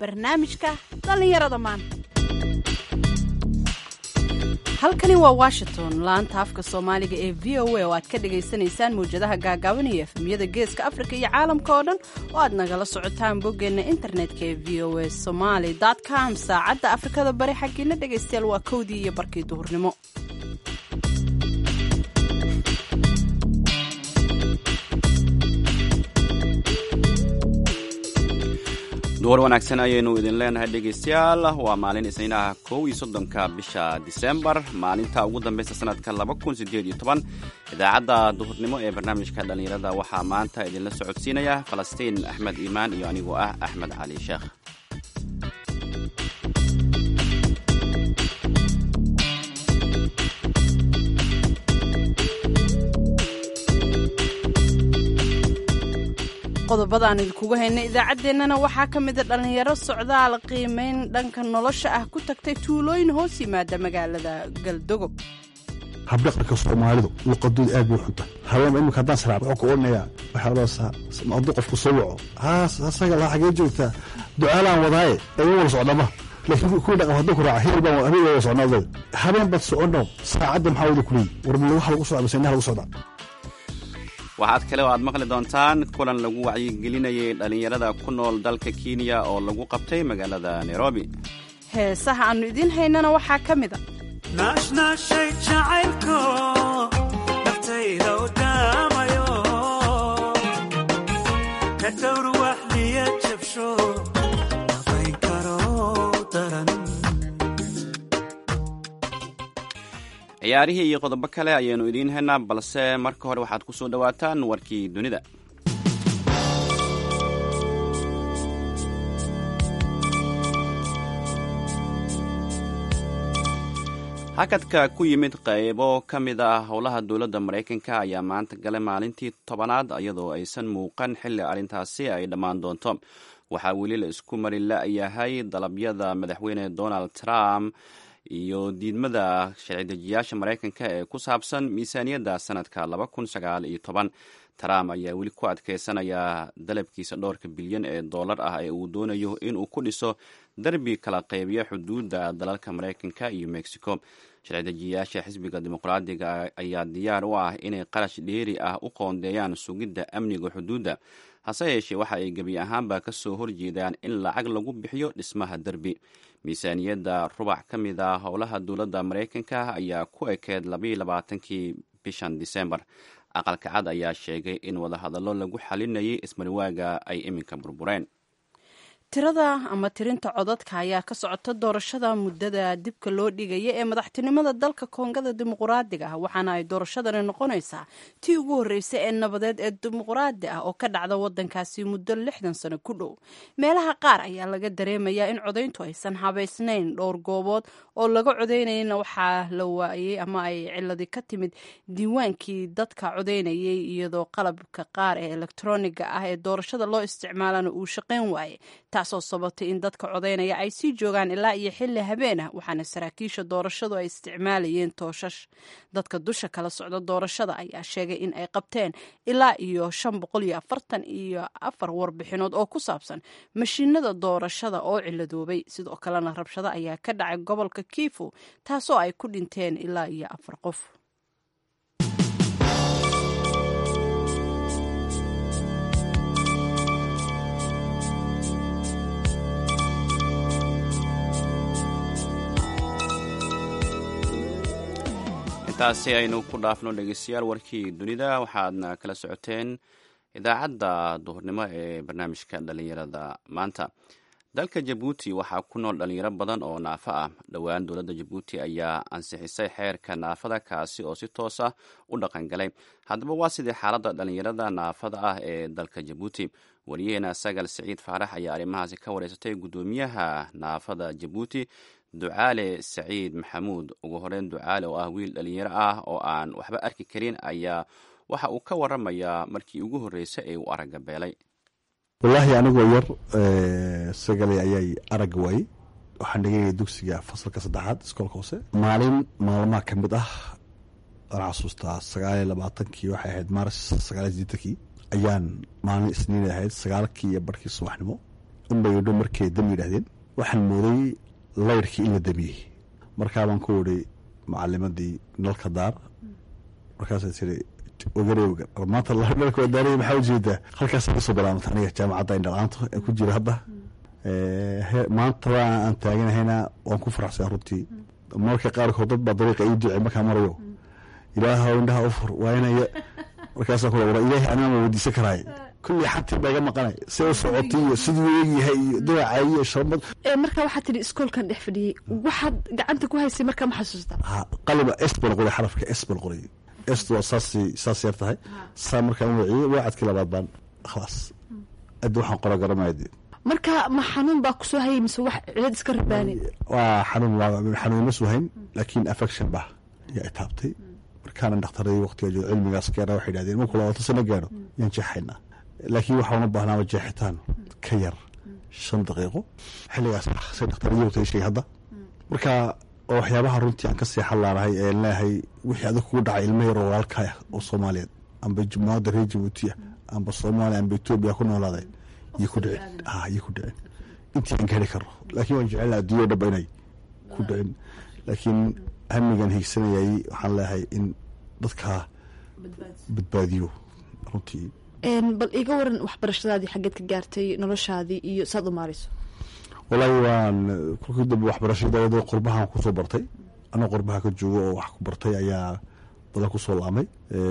barnaamijka dhallinyarada maanta halkani waa washington laanta afka soomaaliga ee v o a oo aad ka dhagaysanaysaan mawjadaha gaagaaban iyo efemyada geeska afrika iyo caalamka oo dhan oo aad nagala socotaan boggeenna internetka ee v o a somaly com saacadda afrikada bari xaggiina dhegaystayaal waa kowdii iyo barkii duhurnimo duhur wanaagsan ayaynu idin leenahay dhegaystayaal waa maalin isniinaha kow iyo soddonka bisha disembar maalinta ugu dambaysa sanadka laba kun sideed iyo toban idaacadda duhurnimo ee barnaamijka dhallinyarada waxaa maanta idinla socodsiinaya falastiin axmed iimaan iyo anigoo ah axmed cali sheekh qodobada aan idinkugu haynay idaacaddeenana waxaa ka mida dhallinyaro socdaal qiimayn dhanka nolosha ah ku tagtay tuulooyin hoos yimaada magaalada galdogob habdhaqanka soomaalidu luqadooda aad bay u xunta haween imika haddaan saraab wuxuu ku odhanayaa waxaa loosaa hadduu qofku soo waco haas asaga laa xagee joogtaa ducaalaan wadaaye ee wala socdama laakiin kuwii dhaqan hadduu ku raaca hebel baan habeen wala socnaaday habeen baad socono saacadda maxaa wada kuleeyi war waxa lagu socda mise inaha lagu socdaa waxaad kale oo aad maqli doontaan kulan lagu wacyigelinayay dhallinyarada ku nool dalka kenya oo lagu qabtay magaalada nairobi heesaha aannu idiin haynana waxaa ka mid a naashnaashay jacaylko naftayda u daamayo ka dhowr waxliya jabsho abayn karo daran ciyaarihii iyo qodobo kale ayaynu idiin haynaa balse marka hore waxaad ku soo dhowaataan warkii dunida hakadka ku yimid qaybo ka mid ah howlaha dowladda maraykanka ayaa maanta galay maalintii tobanaad iyadoo aysan muuqan xilli arrintaasi ay dhammaan doonto waxaa weli la isku mari la-yahay dalabyada madaxweyne donald trump iyo diidmada sharci-dejiyaasha maraykanka ee ku saabsan miisaaniyadda sanadka laba kun sagaal iyo toban trump ayaa weli ku adkeysanaya dalabkiisa dhowrka bilyan ee dollar ah ee uu doonayo inuu ku dhiso darbi kala qaybiya xuduudda dalalka maraykanka iyo mexico sharci-dejiyaasha xisbiga dimuqraadiga ayaa diyaar u ah inay qarash dheeri ah u qoondeeyaan sugidda amniga xuduudda hase yeeshee waxa ay gebi ahaanba ka soo horjeedaan in lacag lagu bixiyo dhismaha derbi miisaaniyadda rubac ka mid a howlaha dowladda maraykanka ayaa ku ekeed labaiyo labaatankii bishan disembar aqalka cad ayaa sheegay in wadahadallo lagu xalinayay ismariwaaga ay iminka burbureen tirada ama tirinta codadka ayaa ka socota doorashada muddada dibka loo dhigaya ee madaxtinimada dalka koongada dimuquraadiga ah waxaana ay doorashadani noqonaysaa tii ugu horreysay ee nabadeed ee dimuquraadi ah oo ka dhacda wadankaasi muddo lixdan sano ku dhow meelaha qaar ayaa laga dareemayaa in codayntu aysan habaysnayn dhowr goobood oo laga codaynayana waxaa la waayey ama ay ciladi ka timid diiwaankii dadka codaynayay iyadoo qalabka qaar ee elektroniga ah ee doorashada loo isticmaalana uu shaqayn waayey taasoo sababtay in dadka codaynaya ay sii joogaan ilaa iyo xilli habeen ah waxaana saraakiisha doorashadu ay isticmaalayeen tooshash dadka dusha kala socda doorashada ayaa sheegay in ay qabteen ilaa iyo shan boqol iyo afartan iyo afar warbixinood oo ku saabsan mashiinada doorashada oo ciladoobay sidoo kalena rabshado ayaa ka dhacay gobolka kiifu taasoo ay ku dhinteen ilaa iyo afar qof intaasi aynu ku dhaafno dhegeystayaal warkii dunida waxaadna kala socoteen idaacadda duhurnimo ee barnaamijka dhallinyarada maanta dalka jabuuti waxaa ku nool dhalinyaro badan oo naafo ah dhowaan dowladda jabuuti ayaa ansixisay xeerka naafada kaasi oo si toos ah u dhaqangalay haddaba waa sidii xaaladda dhalinyarada naafada ah ee dalka jabuuti wariyaheena sagal siciid faarax ayaa arrimahaasi ka wareysatay guddoomiyaha naafada jabuuti ducaale saciid maxamuud ugu horeyn ducaale oo ah wiil dhalinyaro ah oo aan waxba arki karin ayaa waxa uu ka waramayaa markii ugu horreysay ee uu aragga beelay wallaahi anigoo yar sagalay ayay aragga waayey waxaan dhigaya dugsiga fasalka saddexaad iskoolka hoose maalin maalmaha ka mid ah waan xasuustaa sagaaliyo labaatankii waxay ahayd maaris sagaaliyo sideetankii ayaan maalin isniin ahayd sagaalkii iyo barhkii subaxnimo unbay idho markay dam yidhaahdeen waxaan mooday layrkii in la damiyey markaabaan ku idhi macalimadii nalka daar markaasay tiri ogare ogan maanta nalka waa daaraya maxaa ujeedaa halkaasa kasoo bilaabanta aniga jaamacadda indhalaanto ee ku jira hadda maanta waa aan taaganahayna waan ku faraxsan runtii marka qaarkood dad baa dariiqa ii ducey markaa marayo ilaahow indhaha u fur waa inay markaasaa ku wara ilaahay anaa ma weydiisan karaay kullii xatii baa iga maqanay si u socotay iyo siduu eegyahay iyo dawacay iyo sharmad marka waxaad tidhi iskoolkan dhex fadhiyey waxaad gacanta ku haysay markaa ma xasuustaa ha qaliba s baan qoray xarafka s baan qoray est waa saas saas yar tahay saa markaan waciyey waacadkii labaad baan khalaas addi waxaan qora garanaya dee marka ma xanuun baa kusoo hayay mise wax cilad iska rabaanay waa xanuun xanuun ma suhayn laakiin affection bah yaa itaabtay markaana dhakhtaradii waqtiga joogo cilmigaas keena waxay yidhahdeen markuu labaatan sano gaaro yaan jeexaynaa laakiin waxaa una baahnaaba jeexitaan ka yar shan daqiiqo xilligaas say dhakhtaradii waqtiga sheegay hadda marka oo waxyaabaha runtii aan ka seexan laanahay ee leeyahay wixii adig kugu dhacay ilmo yaroo walaalkaa ah oo soomaaliyeed amba jumhuuriyadda reer jabuutiya amba soomaaliya amba etoobiya ku noolaaday iyo ku dhicin ah iyo ku dhicin intii aan gaari karno laakiin waan jecel adduunya dhaba inay ku dhicin laakiin hamigan hiigsanayay waxaan leeyahay in dadkaa badbaadiyo runtii bal iga waran waxbarashadaadii xaggeed ka gaartay noloshaadii iyo saad u maarayso wallaahi waan kolkii dambe waxbarashada dawada qurbahan kusoo bartay anoo qurbaha ka joogo oo wax ku bartay ayaa badan kusoo laamay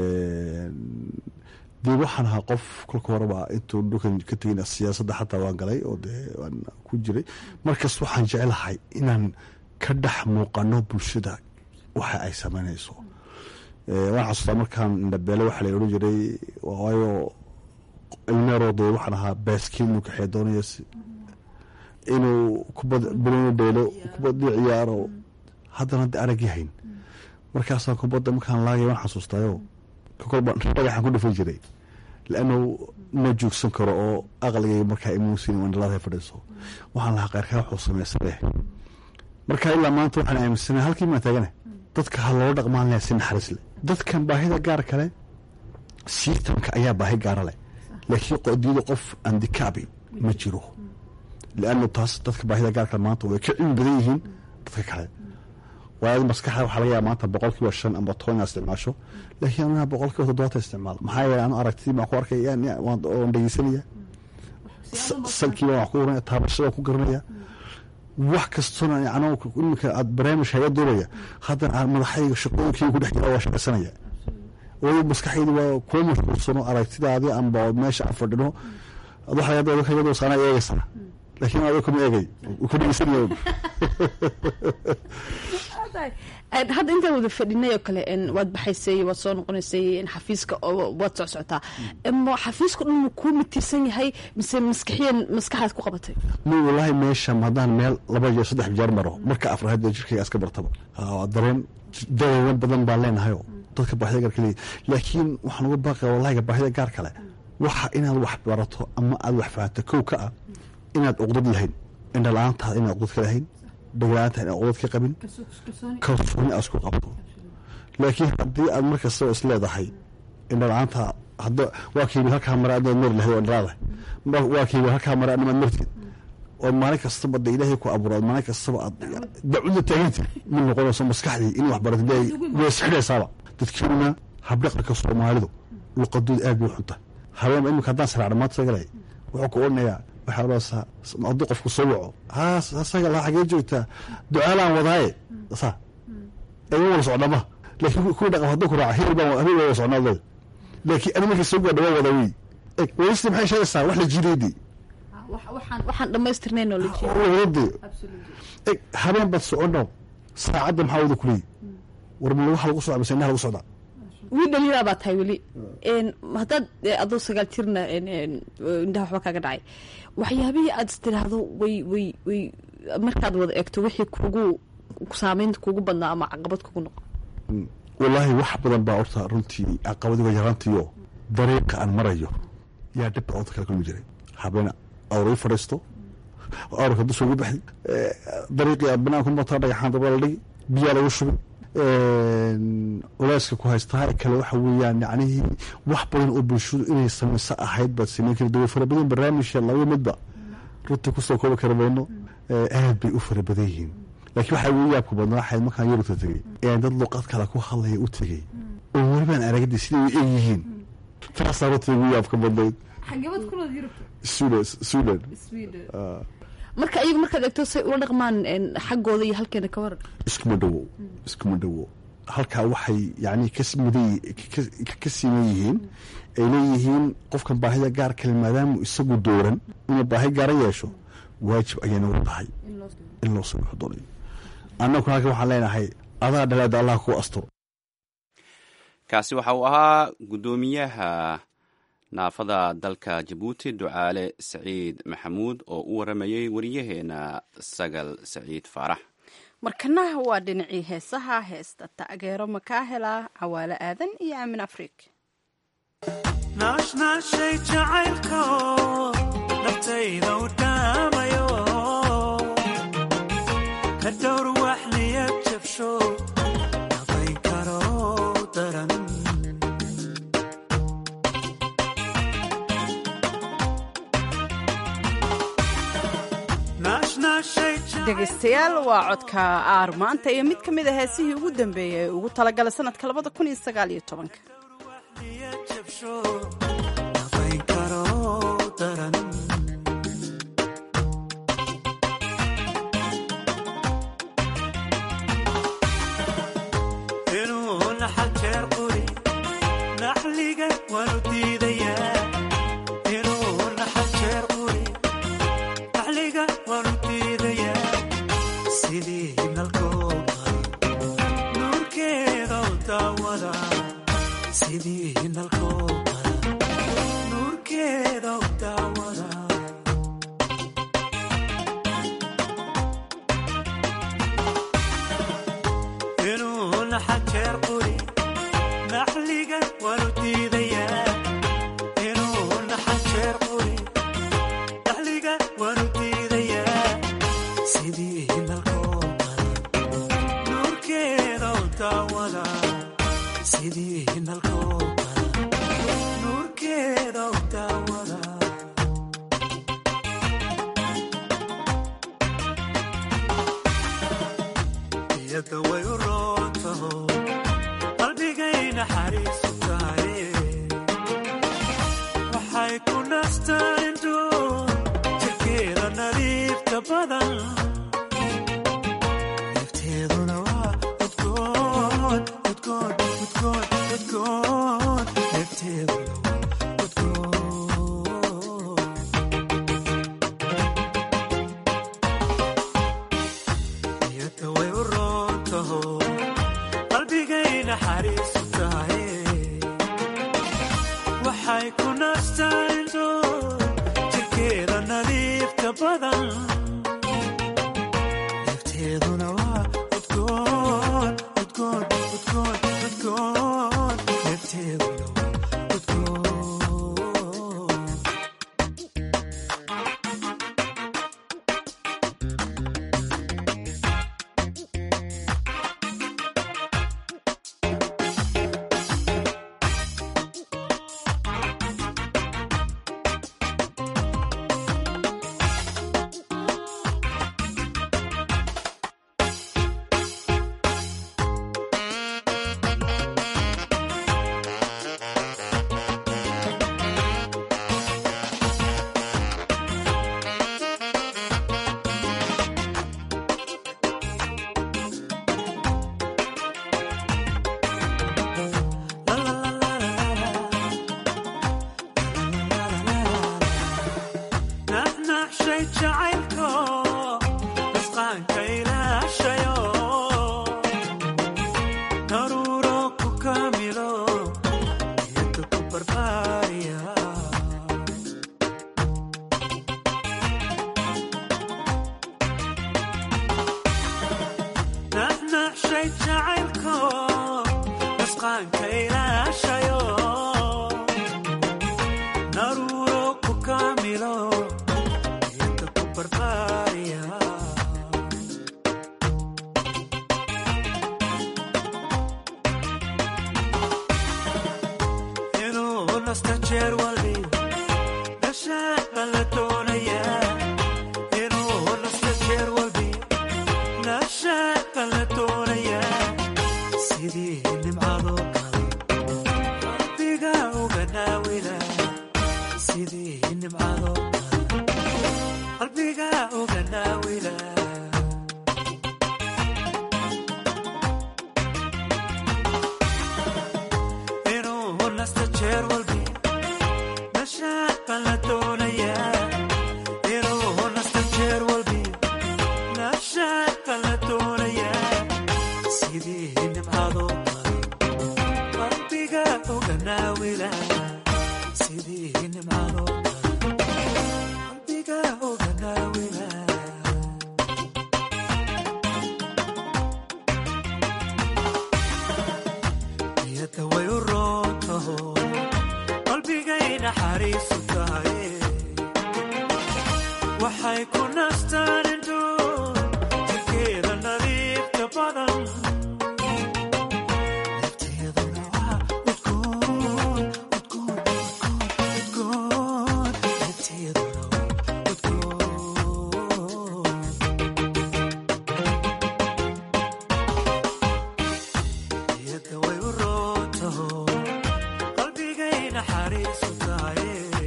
dee waxaan ahaa qof kolka horeba intuu dhulkan ka tegin siyaasadda xataa waan galay oo dee waan ku jiray markas waxaan jecelahay inaan ka dhex muuqano bulshada waxa ay samaynayso waan xasuustaa markaan indhabeele waxaa la odhan jiray waayo ilmeeroo dee waxaan ahaa baaskiil inuu kaxee doonaya inuu kubad bilonu dheelo kubadii ciyaaro haddana de arag yahayn markaasaan kubadda markaan laagay waan xasuustaayo kolba dhagaxaan ku dhufan jiray laannu ma joogsan karo oo aqligay markaa imuusin indhalada fadhiiso waxaan lahaa qayrkaa wuxuu samaysaneh marka ilaa maanta waxaan aaminsana halkii maa taagana dadka ha loola dhaqmaan leh si naxariis leh dadkan baahida gaar kale siitamka ayaa baahi gaara leh laakiin qodiyada qof andikaabi ma jiro liannu taas dadka baahida gaar kale maanta way ka cilmi badan yihiin dadka kale waayo maskaxda waxaa laga yaaba maanta boqol kiiba shan amba toban inaad isticmaasho laakiin anaa boqol kiiba toddobaatan isticmaal maxaa yeele anu aragtidii baan ku arkaya waan dhegeysanaya sankiiba waan ku garanaya taabashada waan ku garanaya wax kastona yani iminka aad barnaamij haga doonaya haddana aan madaxayga shaqooyinkayga ku dhex jira waa shaqaysanaya waayo maskaxaydi waa kuwa mashquulsano aragtidaadii amba meesha aan fadhino waxaa laga dadka iyadoo saana eegaysaa laakiin adiga kuma eegay ku dhegeysanaya hadda intaan wada fadhinay oo kale waad baxaysay waad soo noqonaysay xafiiska waad soc socotaa xafiiska dhan kuu mitiirsan yahay mise maskaxiyan maskaxaad ku qabatay mi wallaahi meesha haddaan meel laba iyo saddex jeer maro marka afraad jirkayga iska bartaba dareen dareeno badan baan leenahayo dadka baahida gaar kaleeya laakiin waxaan uga baaqaya wallahiga baahida gaar kale waxa inaad wax barato ama aad wax fahanto kow ka ah inaad uqdad lahayn indhala-aantaada inaad uqdad ka lahayn dhagla-aanta inaad uqdad ka qabin kalsooni aad isku qabto laakiin haddii aad mar kastaba is leedahay indhala-aanta hadda waa kiibil halkaa mara adnaad mari lahayd oo indhalaada waa kiibil halkaa mara adnamaad martid oo maalin kastaba de ilaahay ku abuura maalin kastaba aad dacwada taaganta mid noqonayso maskaxdii in wax baratid way isxidhaysaaba dadkeena habdhaqanka soomaalidu luqadooda aad bay u xunta habeen imika haddaan saraaca maanta sagalay wuxuu ku odhanayaa waxaa odhanaysaa hadduu qofku soo waco haas asaga laa xagee joogtaa ducaalaan wadaaye saa eega wala socdama laakiin kuwii dhaqan hadduu ku raaca hebel baan hebel baan wala socnaa leeda laakiin ani markii soo gaadha waa wada wey eg wadista maxay sheegaysaa wax la jiideydii waxaan dhamaystirnayn oo la jeedo wadade eg habeen baad socono saacadda maxaa wada kuleeyi war ma waxa lagu socda mise indhaha lagu socdaa wiil dhalinyara baa tahay weli haddaad adoo sagaal jirna indhaha waxba kaaga dhacay waxyaabihii aad is tiraahdo way way way markaad wada eegto wixii kugu saameynta kugu badnaa ama caqabad kugu noqo wallaahi wax badan baa horta runtii caqabadiga yaraantiyo dariiqa aan marayo yaa dhibka odda kala kulmi jiray habena awray fadhiisto awrka dusha ugu baxay dariiqii banaanku mataa dhagaxaan daba la dhigi biyaa lagu shubay culeyska ku haystaa kale waxa weeyaan yacnihii wax badan oo bulshadu inay samayso ahayd baad samayn kari dawa fara badan barnaamijka laba midba runta kusoo koobi kara mayno aad bay u fara badan yihiin laakiin waxaa ugu yaabka badnaa waxayd markaan yurubta tegey ayaan dad luqad kale ku hadlaya u tegey oo welibaan aragadi siday u eg yihiin taasaa runta ugu yaabka badnayd xageebad kulood yurubta sudan sudan marka iyagu markaad eegto say ula dhaqmaan xaggooda iyo halkeena ka waran iskuma dhowo iskuma dhowo halkaa waxay yani ka mudan ka siman yihiin ay leeyihiin qofkan baahida gaar kale maadaamu isagu dooran inuu baahi gaara yeesho waajib ayayna u tahay in loo soo doonayo annagu halka waxaan leenahay adaa dhalaada allah ku asturo kaasi waxa uu ahaa guddoomiyaha naafada dalka jabuuti ducaale saciid maxamuud oo u waramayey wariyaheena sagal saciid faarax markana waa dhinacii heesaha heesta taageero makaahela cawaale aadan iyo aamin afrig naashnaashay jacaylko naftayda u dhaamayo ka dhowr wax niyad jabsho nabayn karo daran dhegaystayaal waa codka aar maanta iyo mid ka mid a heesihii ugu dambeeyay ee ugu talagalay sanadka labada kun iyo sagaal iyo tobanka inuu naxal jeer quri naxliga waanu diidayaa inuu naxal jeer quri naxliga waanu diidayaa sidii nalkooda nuurkeeda u daawada sidii nalkooda nuurkeeda u daawada inuu naxal jeer quri naxliga waanu diidayaa inuu naxal jeer quri naxliga waanu diidayaa sidii nalkooda nuurkeeda u daawada sidii nalkooda nuurkeeda u daawada iyada way u roontaho qalbigay naxariisu tahay waxay ku nastaan indho jirkeeda nadiifta badan neefteeduna waa udgoon udgoon udgoon udgoon neefteeduna waa udgoon iyada way u roontaho qalbigay naxariisu tahay waxay ku nastaan indho jirkeeda nadiifta badan neefteeduna waa udgoon udgoon udgoon udgoon neefteeduna waa udgoon naxnaxshay jacaylko asqaanka ilaashayo daruuro ku kamilo iyada ku barbaariya naxnaxshay jacaylko asqaanka ilaashayo daruuro ku kamilo iyada ku barbaariya inuu nasta jeer walbi dhashaaqan la doonayaa sidii nimcado kale qalbiga uga naawila sidii nimcado kale qalbiga uga naawila inuu nasto jeer walbi nashaad baan la doonayaa inuu nasto jeer walbi nashaad baan la doonayaa sidii nimcado kale qalbiga uga naawila sidii nimcado kale qalbiga uga naawila niyadda way u roontaho qalbigay naxariisu tahay waxay ku nastaan indho jirkeeda nadiifta badan nafteeduna waa udgoon udgoon udgoon udgoon nafteeduna waa udgoon niyadda way u roontaho qalbigay naxariisu tahay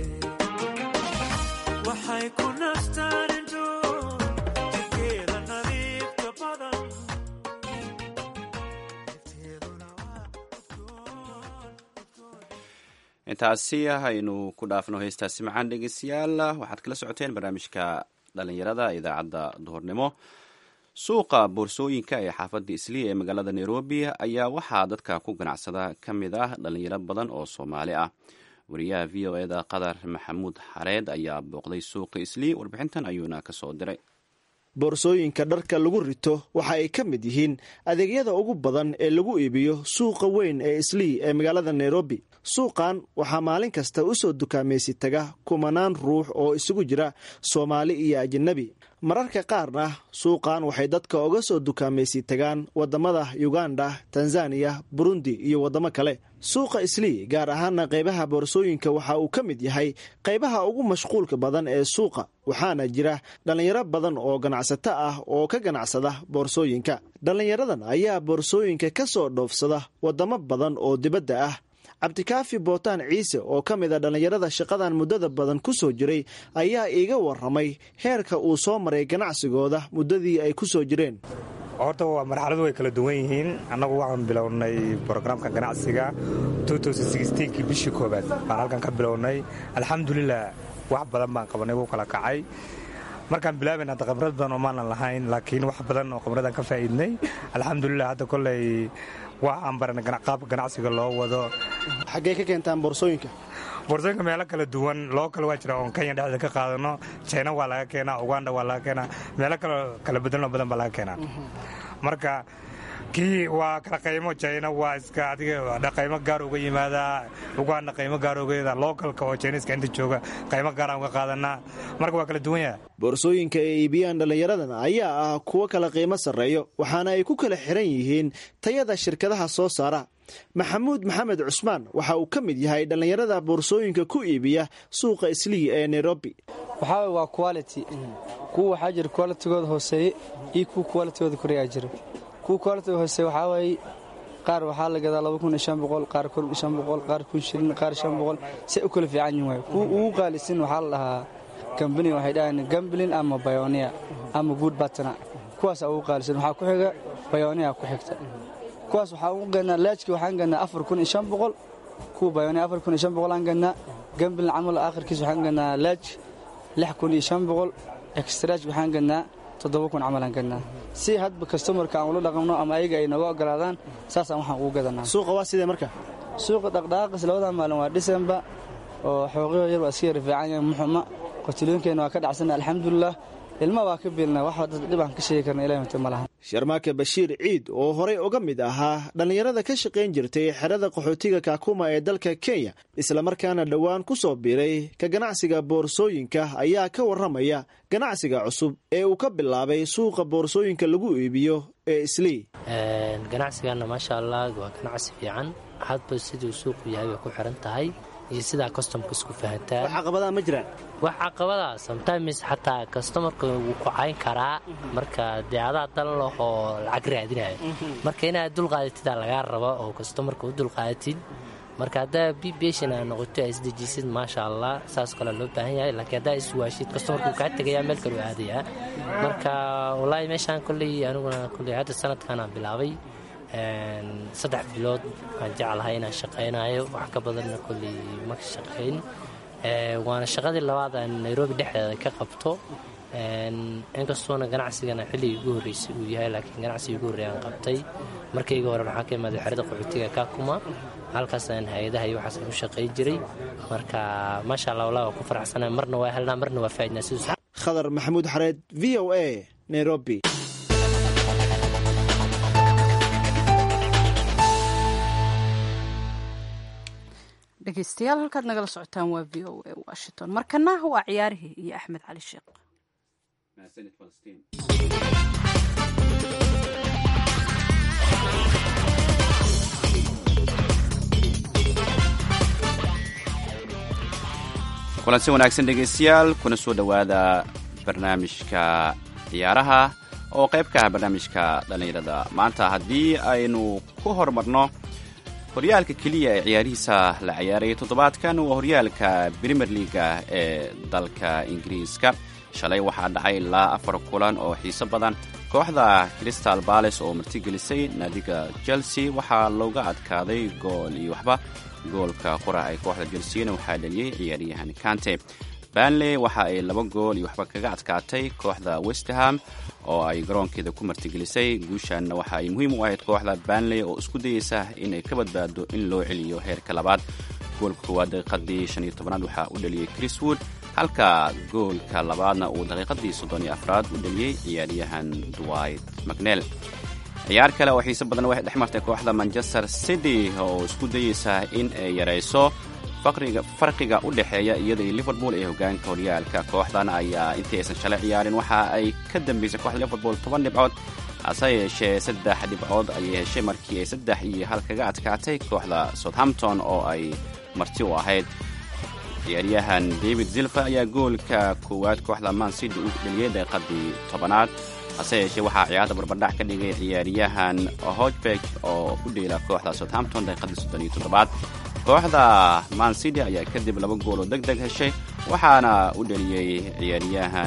waxay ku nastaan indho jirkeeda nadiifta badan nafteeduna waa udgoon intaasi aynu ku dhaafno heestaasi macaan dhegeystayaal waxaad kala socoteen barnaamijka dhalinyarada idaacadda duhurnimo suuqa boorsooyinka ee xaafadda isliya ee magaalada nairobi ayaa waxaa dadka ku ganacsada ka mid ah dhalinyaro badan oo soomaali ah wariyaha v o eda qadar maxamuud xareed ayaa booqday suuqa isliya warbixintan ayuuna kasoo diray boorsooyinka dharka lagu rito waxa ay ka mid yihiin adeegyada ugu badan ee lagu iibiyo suuqa weyn ee islii ee magaalada nairobi suuqan waxaa maalin kasta u soo dukaamaysi taga kumanaan ruux oo isugu jira soomaali iyo ajanabi mararka qaarna suuqan waxay dadka uga soo dukaamaysi tagaan wadamada uganda tanzaniya burundi iyo wadamo kale suuqa islii gaar ahaana qaybaha boorsooyinka waxa uu ka mid yahay qaybaha ugu mashquulka badan ee suuqa waxaana jira dhallinyaro badan oo ganacsato ah oo ka ganacsada boorsooyinka dhallinyaradan ayaa boorsooyinka ka soo dhoofsada wadamo badan oo dibadda ah cabdikaafi bootaan ciise oo ka mid a dhallinyarada shaqadan muddada badan ku soo jiray ayaa iiga waramay heerka uu soo maray ganacsigooda muddadii ay ku soo jireen horta waa marxaladu way kala duwan yihiin annagu waxaan bilownay brograamka ganacsiga kii bishii koobaad baan halkan ka bilownay alxamdulilah wax badan baan qabanay wuu kala kacay markaan bilaabayn hadda khibrad badan oo maanan lahayn laakiin wax badan oo khibradaan ka faa'iidnay alxamdulilah hadda koley wax aan baranay qaabka ganacsiga loo wado xaggee ka keentaan boorsooyinka boorsooyinka meelo kala duwan loo kale waa jira oon kenya dhexdeeda ka qaadano china waa laga keenaa uganda waa laga keenaa meelo kale kala bedelno badan baa laga keenaa marka kii waa kala qaymo china waa iska adiga qaymo gaar uga yimaadaa uganda qaymo gaar uga lookalka oo chiniiska inta jooga qaymo gaaraan uga qaadanaa marka waa kala duwan yaha boorsooyinka ay iibiyaan dhallinyaradan ayaa ah kuwo kala qiimo sarreeyo waxaana ay ku kala xiran yihiin tayada shirkadaha soo saara maxamuud maxamed cusmaan waxa uu ka mid yahay dhallinyarada boorsooyinka ku iibiya suuqa islii ee nairobi waxaa waa quality kuwa waxaa jira qualitigooda hooseeye iyo kuwa qualitigooda koreyaa jira kuwa qualitiga hooseeye waxaa waaye qaar waxaa la gadaa qaar qaar kun shilin qaar shan boqol say u kala fiican yihin waay kuwa ugu qaalisan waxaa la dhahaa kambani waxay dhahaan gamblin ama bayonia ama good batna kuwaasa ugu qaalisan waxaa ku xiga bayonia ku xigta kuwaas waxaa ugu gannaa laajki waxaan gannaa afar kun iyo shan boqol kuwa bayonia afar kun iyo shan boqol aan gannaa gamblin camal aakhirkiis waxaan gannaa laaj lix kun iyo shan boqol extraaj waxaan gannaa toddoba kun camal aan gannaa si hadba kastomarka aan ula dhaqamno ama ayaga ay nooga ogolaadaan saasaan waxaan ugu gadanaa suuqa waa sidee marka suuqa dhaqdhaqaaqis labada maalin waa dhisemba oo xooqiyo yar waa iska yara fiican yahay muxuma qotilooyinkeenna waa ka dhacsana alxamdulilah ilma waa ka biilna wax dhib aan ka sheegi karna ilahi mate ma laha sharmaake bashiir ciid oo horey uga mid ahaa dhallinyarada ka shaqayn jirtay xerada qaxootiga kaakuma ee dalka kenya islamarkaana dhowaan ku soo biiray ka ganacsiga boorsooyinka ayaa ka warramaya ganacsiga cusub ee uu ka bilaabay suuqa boorsooyinka lagu iibiyo ee islii ganacsigaana maasha allah waa ganacsi fiican hadba siduu suuqu yahay bay ku xiran tahay iyo sidaa customka isku fahantaa wax caqabadaha ma jiraan wax caqabada sometimes xataa customarka wuu ku cayn karaa marka dee adaa dan lahoo lacag raadinaya marka inaad dulqaadatidaa lagaa raba oo customarka u dulqaadatid marka haddaa bbshan aa noqoto aa isdejisid maasha allah saas kale loo baahan yahay laakiin haddaa iswaashid customarka wuu kaa tegayaa meel kale u aadayaa marka wallaahi meeshaan kolley aniguna kolley hadda sanadkanaan bilaabay saddex bilood waan jeclahay inaan shaqaynayo wax ka badanna kolley ma shaqayn waana shaqadii labaad aan nairobi dhexdeeda ka qabto inkastoona ganacsigana xilligii ugu horreysay uu yahay laakiin ganacsigii ugu horreey aan qabtay markayga hore waxaa ka imaaday xerada qaxootiga kakuma halkaasaan hay-adaha iyo waxaas u shaqay jiray marka maasha allah wallah waa ku faraxsana marna waa helnaa marna waa faa'idnaa siduu khadar maxamuud xareed v o a nairobi dhegeystayaal halkaad nagala socotaan waa v o a washington markana waa ciyaarihii iyo axmed cali sheekh kulansi wanaagsan dhegaystayaal kuna soo dhowaada barnaamijka ciyaaraha oo qayb ka ah barnaamijka dhallinyarada maanta haddii aynu ku horumarno horyaalka keliya ee ciyaarihiisa la ciyaarayay toddobaadkan waa horyaalka premier leaga ee dalka ingiriiska shalay waxaa dhacay ilaa afar kulan oo xiiso badan kooxda crystal bales oo martigelisay naadiga chelsea waxaa looga adkaaday gool iyo waxba goolka qora ay kooxda chelsena waxaa dhaliyey ciyaaryahan kante banley waxa ay laba gool iyo waxba kaga adkaatay kooxda westerham oo ay garoonkeeda ku martigelisay guushanna waxa ay muhiim u ahayd kooxda banley oo isku dayeysa inay ka badbaado in loo celiyo heerka labaad goolka koowaad daqiiqadii shan iyo tobanaad waxaa u dhaliyey chriswood halka goolka labaadna uu daqiiqadii soddon iyo afraad u dhaliyey ciyaaryahan dwight macnel ciyaar kale oo xiise badan waxay dhex martay kooxda manchester city oo isku dayeysa in ay yarayso farqiga u dhexeeya iyada iyo liverpool ee hogaanka horyaalka kooxdan ayaa intii aysan shalay ciyaarin waxa ay ka dambeysay kooxda liverpool toban dhibcood hase yeeshee saddex dhibcood ayay heshay markii ay saddex iyo hal kaga adkaatay kooxda southampton oo ay marti u ahayd ciyaaryahan david zilfa ayaa goolka koowaad kooxda man city u dheliyey daqiiqadii tobanaad hase yeeshee waxaa ciyaarta barbardhac ka dhigay ciyaaryahan hojbeg oo u dheela kooxda southampton daqiiqadii soddon iyo toddobaad kooxda man city ayaa kadib laba gool oo deg deg heshay waxaana u dheliyey ciyaaryahan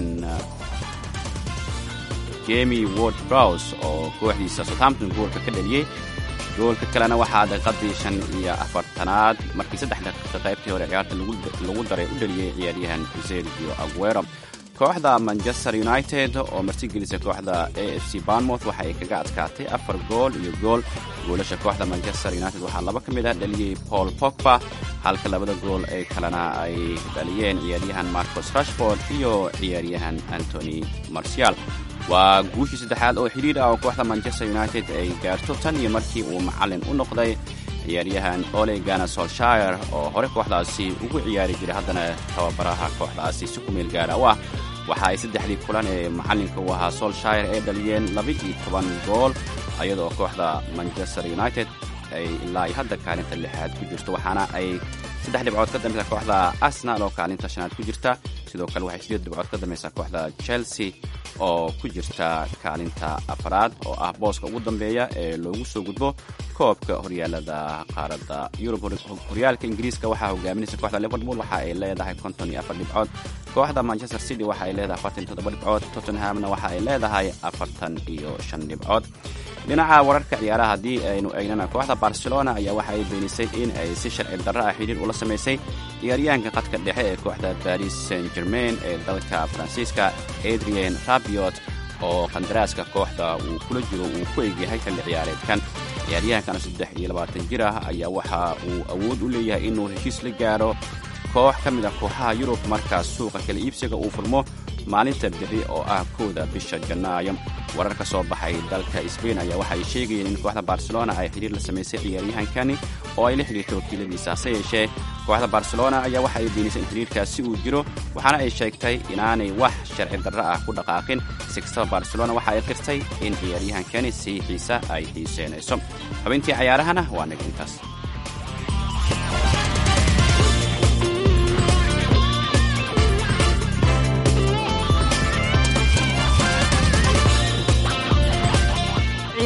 jemi ward brows oo kooxdiisa southampton goolka ka dheliyey goolka kalena waxaa daqiiqadii shan iyo afartanaad markii saddex daqiiqa qaybtii hore ciyaarta lagu daray u dheliyey ciyaaryahan sergio aguero kooxda manchester united oo martigelisa kooxda a f c barnmouth waxa ay kaga adkaatay afar gool iyo gool goolasha kooxda manchester united waxaa laba ka mid ah dhaliyey paul pogba halka labada gool ee kalena ay dhaliyeen ciyaaryahan marcos rashford iyo ciyaaryahan antony marcial waa guushii saddexaad oo xidhiir ah oo kooxda manchester united ay gaarto tan iyo markii uu macallin u noqday ciyaaryahan ole gana solshire oo hore kooxdaasi ugu ciyaari jiray haddana tababaraha kooxdaasi si ku meel gaara u ah waxa ay saddexdii kulan ee macallinka u ahaa solshire ay dhaliyeen laba-iyo toban gool iyadoo kooxda manchester united ay ilaa hadda kaalinta lixaad ku jirto waxaana ay saddex dhibcood ka dambeysa kooxda arsenal oo kaalinta shanaad ku jirta sidoo kale waxay sideed dhibcood ka dambeysaa kooxda chelsea oo ku jirta kaalinta afaraad oo ah booska ugu dambeeya ee loogu soo gudbo koobka horyaalada qaaradda yurub horyaalka ingiriiska waxaa hogaaminaysa kooxda liverpool waxa ay leedahay konton iyo afar dhibcood kooxda manchester city waxa ay leedahay afartan iyo toddoba dhibcood tottenhamna waxa ay leedahay afartan iyo shan dhibcood dhinaca wararka ciyaaraha haddii aynu eegnana kooxda barcelona ayaa waxa ay beenisay in ay si sharci darro ah xidhiir ula samaysay ciyaaryahanka qadka dhexe ee kooxda baris saint germain ee dalka faransiiska adrien rabiot oo qandaraaska kooxda uu kula jiro uu ku egyahay xilli ciyaareedkan ciyaaryahankan saddex iyo labaatan jir ah ayaa waxa uu awood u leeyahay inuu heshiis la gaaro koox ka mid a kooxaha yurub markaas suuqa kala iibsiga uu furmo maalinta beri oo ah kowda bisha janaayo warar ka soo baxay dalka sbain ayaa waxa ay sheegayeen in kooxda barcelona ay xidhiir la samaysay ciyaaryahankani oo ay la xidhiirtay wakiiladiisa hase yeeshee kooxda barcelona ayaa waxa ay beenisay in xidhiirkaasi uu jiro waxaana ay sheegtay inaanay wax sharci darro ah ku dhaqaaqin si kastaba barcelona waxa ay qirtay in ciyaaryahankani siixiisa ay xiiseynayso xubintii cayaarahana waa nag intaas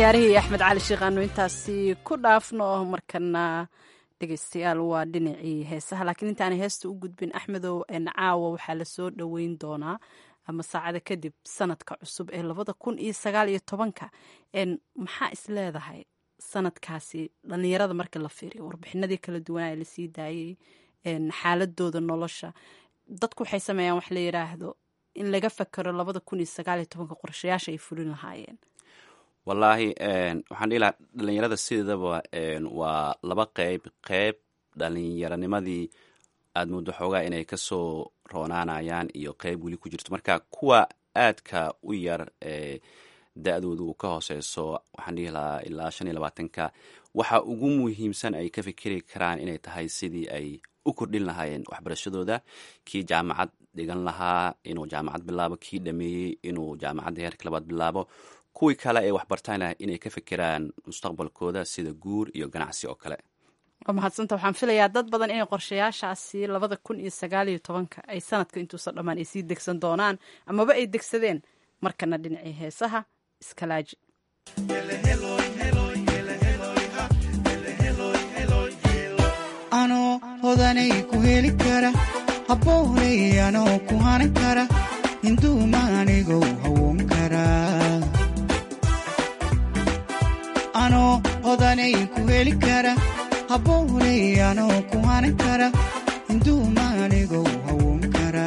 ciyaarihii axmed cali sheekh aanu intaasi ku dhaafno markana dhegeystayaal waa dhinacii heesaha laakiin intaana heesta u gudbin axmedow caawa waxaa lasoo dhoweyn doonaa ama saacada kadib sanadka cusub ee labada kun iyo sagaal iyo tobanka maxaa is leedahay sanadkaasi dhalinyarada marka la fiiriyo warbixinadii kala duwanaa ee lasii daayey xaaladooda nolosha dadku waxay sameeyaan wax la yidhaahdo in laga fakero labada kun iyo sagaal iyo tobanka qorshayaasha ay fulin lahaayeen wallaahi waxaan dhihi lahaa dhalinyarada sideedaba waa laba qeyb qeyb dhalinyaranimadii aada muddo xoogaa inay kasoo roonaanayaan iyo qeyb weli ku jirto marka kuwa aadka u yar da-doodu ka hooseyso waxaan dhihi lahaa ilaa shan iyo labaatanka waxa ugu muhiimsan ay ka fikeri karaan inay tahay sidii ay u kordhin lahaayeen waxbarashadooda kii jaamacad dhigan lahaa inuu jaamacad bilaabo kii dhameeyey inuu jaamacadda heerka labaad bilaabo kuwii kale ee waxbartana inay ka fekeraan mustaqbalkooda sida guur iyo ganacsi oo kale waa mahadsanta waxaan filayaa dad badan inay qorshayaashaasi labada kun iyo sagaal iyo tobanka ay sanadka intuusan dhammaan ay sii degsan doonaan amaba ay degsadeen markana dhinacii heesaha iskalaaji anoo hodanay ku heli kara habboonay anoo ku hanan kara hinduumaanigow hawoon kara anoo hodanay ku heli kara habboonay anoo ku hanan kara hinduumaanigow hawoon kara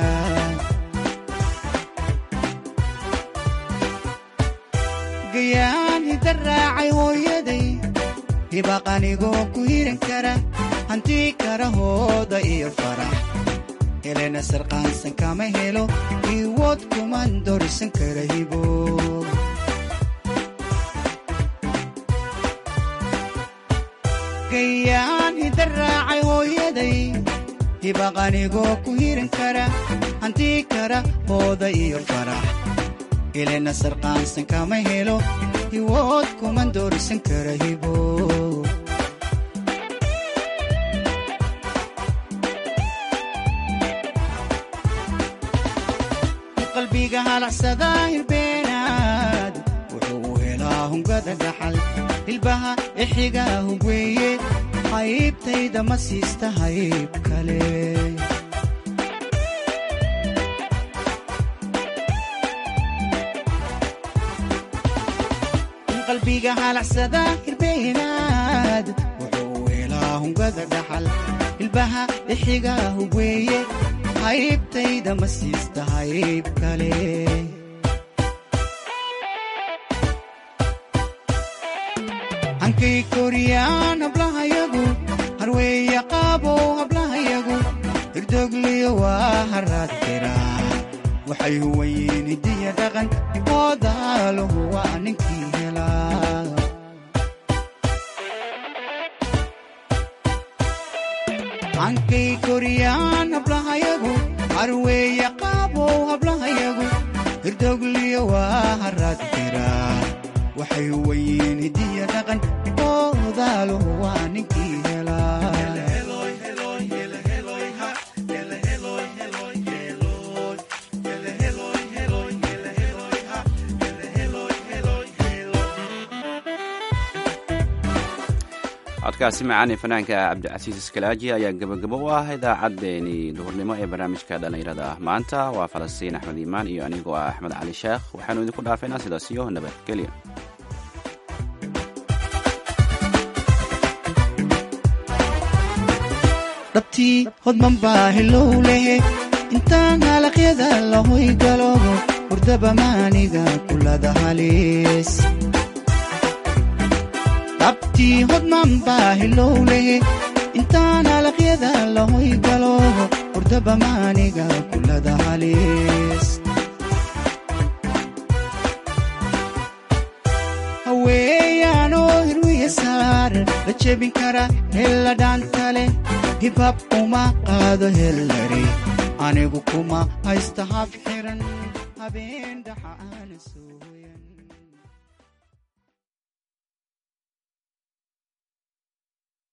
gayaan hidda raacay hooyaday hibaqanigoo ku hiran kara hantii kara hooda iyo farax helena sarqaansan kama helo iwood kuman dorisan kara hibo gayaan hidda raacay hooyaday hibaqanigoo ku hiran kara hantii kara hooda iyo farax helena sarqaansan kama helo iwood kuman dorisan kara hibo qalbiga halacsada hirbeenaad wuxuu helaa hungada dhaxal hilbaha ixiga hugweeye haybtayda ma siista hayb kale qalbiga halacsada hirbeenaad wuxuu helaa hungada dhaxal hilbaha ixiga hugweeye haybtayda ma siista hayb kale hankay koriyaan hablahayagu harweeya qaabow hablahayagu hirdogliyo waa haraad kiraa waxay huwayiin hidiya dhaqan oodaaluhu waa ninkii helaa hankay koriyaan hablahayagu harweeya qaabow hablahayagu hirdogliyo waa haraad kiraa waxay huwayiin hidiya dhaqan oodaaluhu waa ninkii helaa codkaasi macaani fanaanka cabdicasiis iskalaaji ayaa gebagabo u ah idaacaddeenii duhurnimo ee barnaamijka dhallinyarada ah maanta waa falastiin axmed iimaan iyo anigoo ah axmed cali sheekh waxaanu idinku dhaafaynaa sidaas iyo nabadgelya dhabtii hodman baa hilow lehe intaan halaqyada lahoy galoobo hurdaba maaniga kulada haliis dhabtii hodman baa hilow lehe intaan halaqyada lahoy galoobo hurdaba maaniga kulada haliis haweeyaanoo hirwiya saar la jebin kara hella dhaantale hibhab uma qaado hellari anigu kuma haysta hab xiran habeen dhaxa aana soo